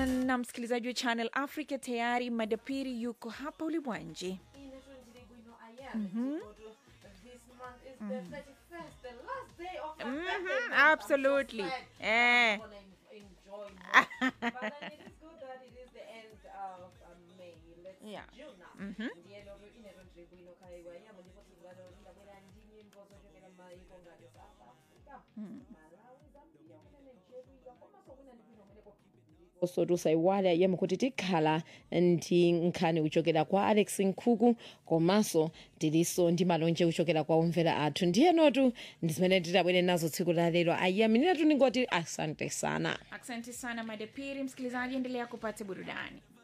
na msikilizaji wa Channel Africa, tayari madapiri yuko hapa ulimwanji. Mhm, absolutely. Eh. Yeah. Mhm. osotusa iwale ayema kuti tikhala ndi nkhani kuchokera kwa alex nkhuku komanso tilinso ndi malonje kuchokera kwa omvera athu ndiyenotu ndi zimene titabwere nazo tsiku la lero ayaminiratu ningoti asante sana Asante sana madapiri. Msikilizaji, endelea kupata burudani.